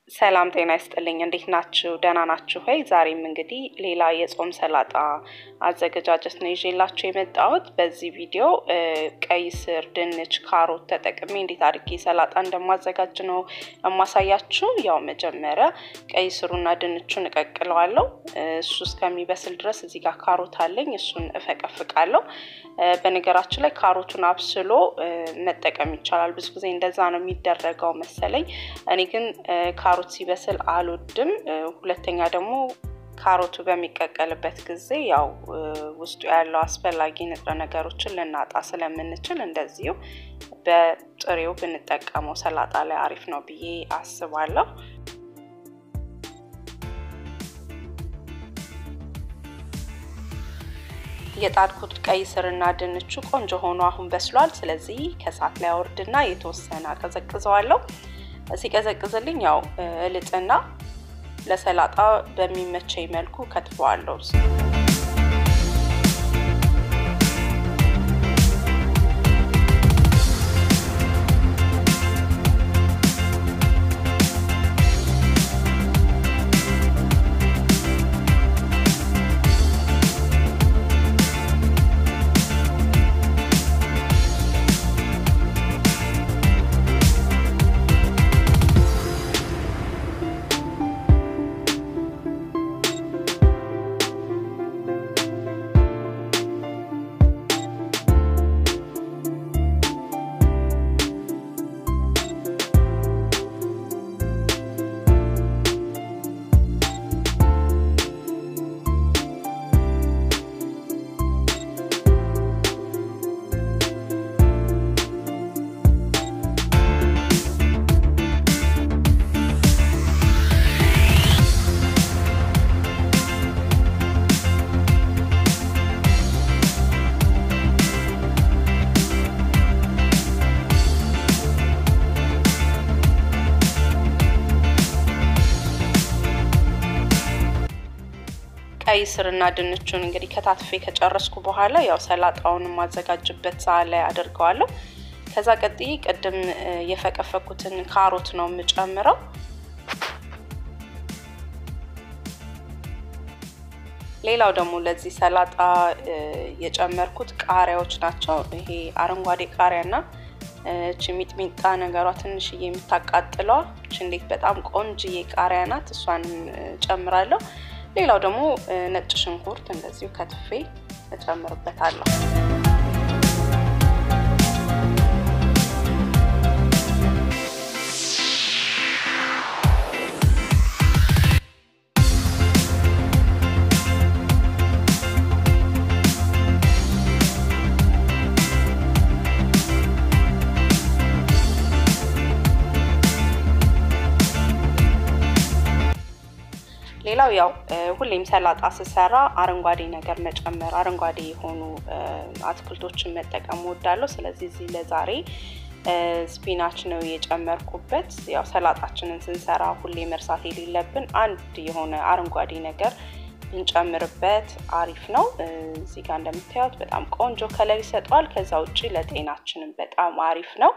ሰላም ጤና ይስጥልኝ። እንዴት ናችሁ? ደህና ናችሁ ወይ? ዛሬም እንግዲህ ሌላ የጾም ሰላጣ አዘገጃጀት ነው ይዤላችሁ የመጣሁት። በዚህ ቪዲዮ ቀይ ስር፣ ድንች፣ ካሮት ተጠቅሜ እንዴት አድርጌ ሰላጣ እንደማዘጋጅ ነው የማሳያችሁ። ያው መጀመሪያ ቀይ ስሩና ድንቹን እቀቅለዋለሁ። እሱ እስከሚበስል ድረስ እዚህ ጋር ካሮት አለኝ፣ እሱን እፈቀፍቃለሁ። በነገራችን ላይ ካሮቱን አብስሎ መጠቀም ይቻላል። ብዙ ጊዜ እንደዛ ነው የሚደረገው መሰለኝ። እኔ ግን ካሮት ሲበስል አልወድም። ሁለተኛ ደግሞ ካሮቱ በሚቀቀልበት ጊዜ ያው ውስጡ ያለው አስፈላጊ ንጥረ ነገሮችን ልናጣ ስለምንችል እንደዚሁ በጥሬው ብንጠቀመው ሰላጣ ላይ አሪፍ ነው ብዬ አስባለሁ። የጣድኩት ቀይ ስርና ድንቹ ቆንጆ ሆኖ አሁን በስሏል። ስለዚህ ከእሳት ላይ አወርድና የተወሰነ አቀዘቅዘዋለሁ። ሲቀዘቅዝልኝ ያው እልጥና ለሰላጣ በሚመቸኝ መልኩ ከትፈዋለሁ። ቀይ ስርና ድንቹን እንግዲህ ከታትፌ ከጨረስኩ በኋላ ያው ሰላጣውን የማዘጋጅበት ሰዓት ላይ አድርገዋለሁ። ከዛ ቀጥዬ ቅድም የፈቀፈኩትን ካሮት ነው የምጨምረው። ሌላው ደግሞ ለዚህ ሰላጣ የጨመርኩት ቃሪያዎች ናቸው። ይሄ አረንጓዴ ቃሪያና እቺ ሚጥሚጣ ነገሯ ትንሽዬ የምታቃጥለዋ እቺ እንዴት በጣም ቆንጅዬ ቃሪያ ናት። እሷንም ጨምራለሁ። ሌላው ደግሞ ነጭ ሽንኩርት እንደዚሁ ከትፌ እጨምርበታለሁ። ሌላው ያው ሁሌም ሰላጣ ስሰራ አረንጓዴ ነገር መጨመር አረንጓዴ የሆኑ አትክልቶችን መጠቀም ወዳለሁ። ስለዚህ እዚህ ለዛሬ ስፒናች ነው የጨመርኩበት። ያው ሰላጣችንን ስንሰራ ሁሌ መርሳት የሌለብን አንድ የሆነ አረንጓዴ ነገር ብንጨምርበት አሪፍ ነው። እዚህ ጋር እንደምታዩት በጣም ቆንጆ ከለር ይሰጠዋል። ከዛ ውጭ ለጤናችንም በጣም አሪፍ ነው።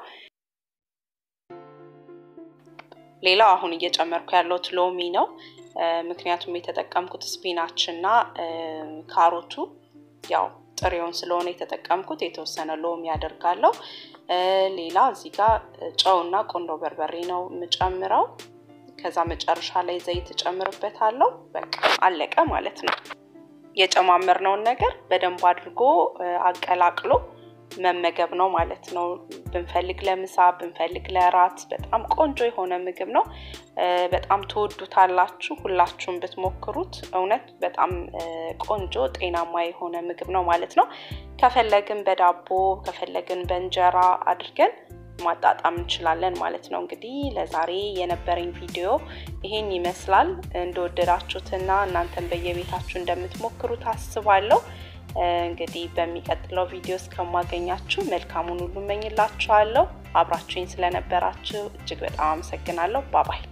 ሌላው አሁን እየጨመርኩ ያለሁት ሎሚ ነው። ምክንያቱም የተጠቀምኩት ስፒናች እና ካሮቱ ያው ጥሬውን ስለሆነ የተጠቀምኩት የተወሰነ ሎሚ ያደርጋለሁ። ሌላ እዚህ ጋር ጨውና ቆንዶ በርበሬ ነው የምጨምረው። ከዛ መጨረሻ ላይ ዘይት እጨምርበታለሁ። በቃ አለቀ ማለት ነው። የጨማመርነውን ነገር በደንብ አድርጎ አቀላቅሎ መመገብ ነው ማለት ነው። ብንፈልግ ለምሳ ብንፈልግ ለራት በጣም ቆንጆ የሆነ ምግብ ነው። በጣም ትወዱታላችሁ። ሁላችሁም ብትሞክሩት እውነት በጣም ቆንጆ ጤናማ የሆነ ምግብ ነው ማለት ነው። ከፈለግን በዳቦ ከፈለግን በእንጀራ አድርገን ማጣጣም እንችላለን ማለት ነው። እንግዲህ ለዛሬ የነበረኝ ቪዲዮ ይሄን ይመስላል። እንደወደዳችሁትና እናንተን በየቤታችሁ እንደምትሞክሩት አስባለሁ። እንግዲህ በሚቀጥለው ቪዲዮ እስከማገኛችሁ መልካሙን ሁሉ እመኝላችኋለሁ። አብራችሁኝ ስለነበራችሁ እጅግ በጣም አመሰግናለሁ። ባባይ